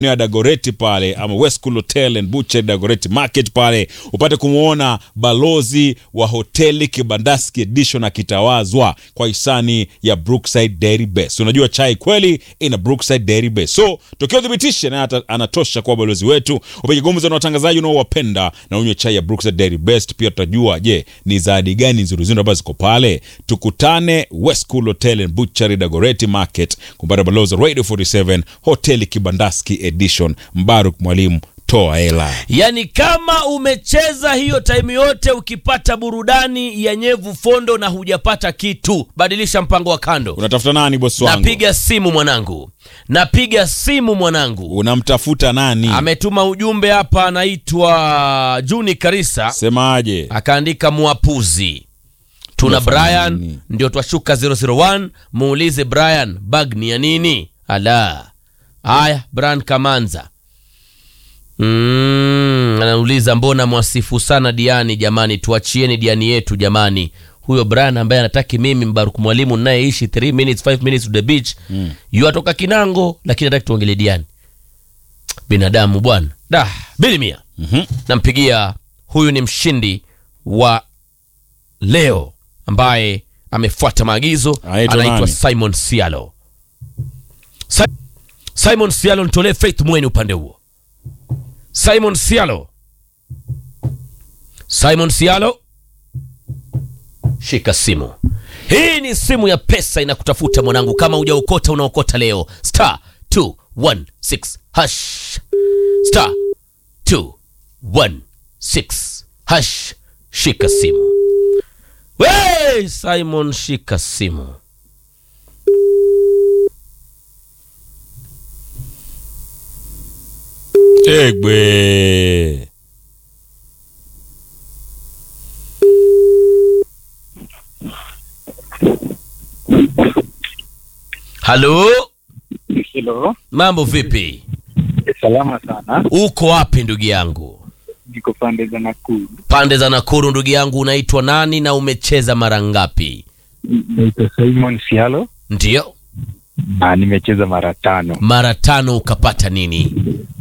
ya Dagoreti pale ama West Cool Hotel and Butcher Dagoreti Market pale upate kumwona balozi wa hoteli Kibandaski Edition akitawazwa kwa hisani ya Brookside Dairy Best. Unajua chai kweli ina Brookside Dairy Best, so tokio thibitishe naye ata- anatosha kuwa balozi wetu. Upige gumzo na watangazaji unaowapenda na unywe chai ya Brookside Dairy Best. Pia tutajua je, ni zawadi gani nzuri nzuri ambazo ziko pale. Tukutane West Cool Hotel and Butchery Dagoreti Market kumpata balozi wa Radio 47 hoteli Kibandaski Edition. Mbaruk Mwalimu, toa hela. Yaani kama umecheza hiyo time yote ukipata burudani ya nyevu fondo na hujapata kitu, badilisha mpango wa kando. Unatafuta nani bosi wangu? Napiga simu mwanangu, napiga simu mwanangu. Unamtafuta nani? Ametuma ujumbe hapa, anaitwa Juni Karisa, Semaje? akaandika mwapuzi tuna Unafanya Brian nini? ndio twashuka 001 muulize Brian bag ni ya nini? Ala, haya Brian Kamanza mm, anauliza mbona mwasifu sana Diani jamani, tuachieni Diani yetu jamani. Huyo Brian ambaye anataki mimi Mbaruk mwalimu nayeishi 3 minutes 5 minutes to the beach mm. yu atoka Kinango, lakini hataki tuongelee Diani. Binadamu bwana, da bili mia Mhm. nampigia huyu ni mshindi wa leo ambaye amefuata maagizo Anaitwa anaitwa nani? simon sialo Si- simon sialo nitolee faith mweni upande huo simon sialo simon sialo shika simu hii ni simu ya pesa inakutafuta mwanangu kama ujaokota unaokota leo star 216 hash star 216 hash shika simu we simon shika simu Egbe. halo Hilo mambo vipi salama sana, uko wapi ndugu yangu niko pande za Nakuru. pande za nakuru ndugu yangu unaitwa nani na umecheza mara ngapi Naitwa Simon Sialo ndiyo na nimecheza mara tano. mara tano ukapata nini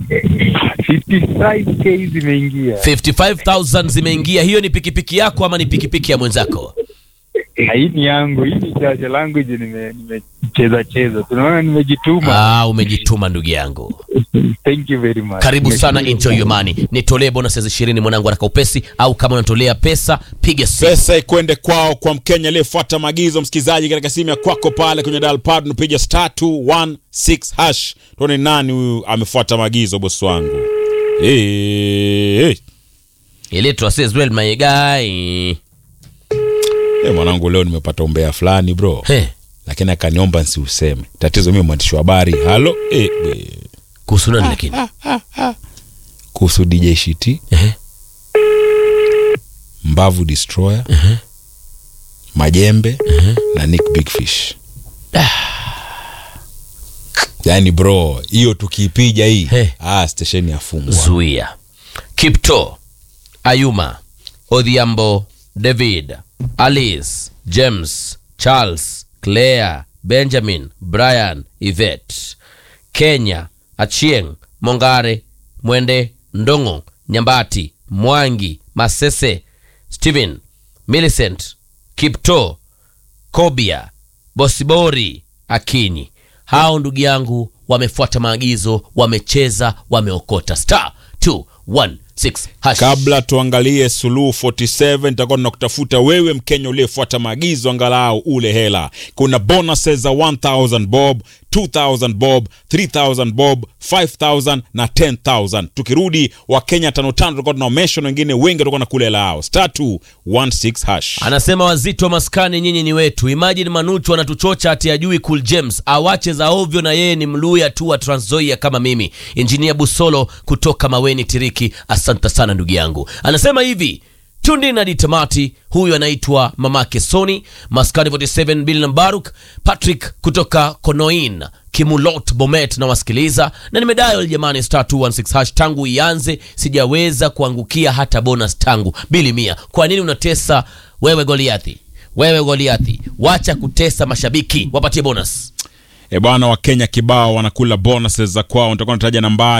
55k zimeingia 55000 zimeingia hiyo ni pikipiki yako ama ni pikipiki ya mwenzako na hii ni yangu, hii ni chache langu je, nime- nimecheza cheza, tunaona nimejituma. ah, umejituma ndugu yangu Thank you very much. karibu sana Nimeshukuru. enjoy your money nitolee bonus ya ishirini mwanangu haraka upesi au kama unatolea pesa piga simu Pesa ikwende kwao kwa Mkenya aliyefuata maagizo, msikilizaji, katika simu ya kwako pale kwenye dial pad unapiga star 216 hash. Tuone nani huyu amefuata maagizo, bosi wangu. Eh, eh. iletwa Sezwell my guy Eh, mwanangu leo nimepata umbea fulani bro, He, lakini akaniomba nsiuseme. Tatizo mimi mwandishi wa habari. Halo eh, eh. kuhusu nani lakini kuhusu DJ Shiti, Ehe. Mbavu Destroyer, Majembe na Nick Big Fish. Yaani bro, hiyo tukiipiga hii He. ah, stesheni yafungwa. zuia kipto ayuma odhiambo david alice james charles claire benjamin brian ivet kenya achieng mongare mwende ndongo nyambati mwangi masese stephen millicent kipto kobia bosibori akinyi hao ndugu yangu wamefuata maagizo wamecheza wameokota star 216 hash. Kabla tuangalie Suluhu 47, nitakuwa tunakutafuta wewe Mkenya uliyefuata maagizo, angalau ule hela. Kuna bonuses za 1000 bob, 2000 bob, 3000 bob, 5000 na 10000. Tukirudi Wakenya tano tano, tutakuwa tunaomesha na wengine wengi watakuwa na kule hela yao. Star 216 hash. anasema wazito wa maskani nyinyi ni wetu imagine manuchu anatuchocha ati ajui cool james awache za ovyo na yeye ni mluya tu wa transzoia kama mimi injinia busolo kutoka maweni tiriki asante sana ndugu yangu anasema hivi tundi na ditamati huyu anaitwa mamake soni maskani 47 bill na baruk patrick kutoka konoin kimulot bomet na wasikiliza na nimedial jamani star 216 hash tangu ianze sijaweza kuangukia hata bonus tangu bili mia kwa nini unatesa wewe goliathi wewe goliathi wacha kutesa mashabiki wapatie bonus E bwana, Wakenya kibao wanakula bonuses za kwao. Nitakuwa nataja nambari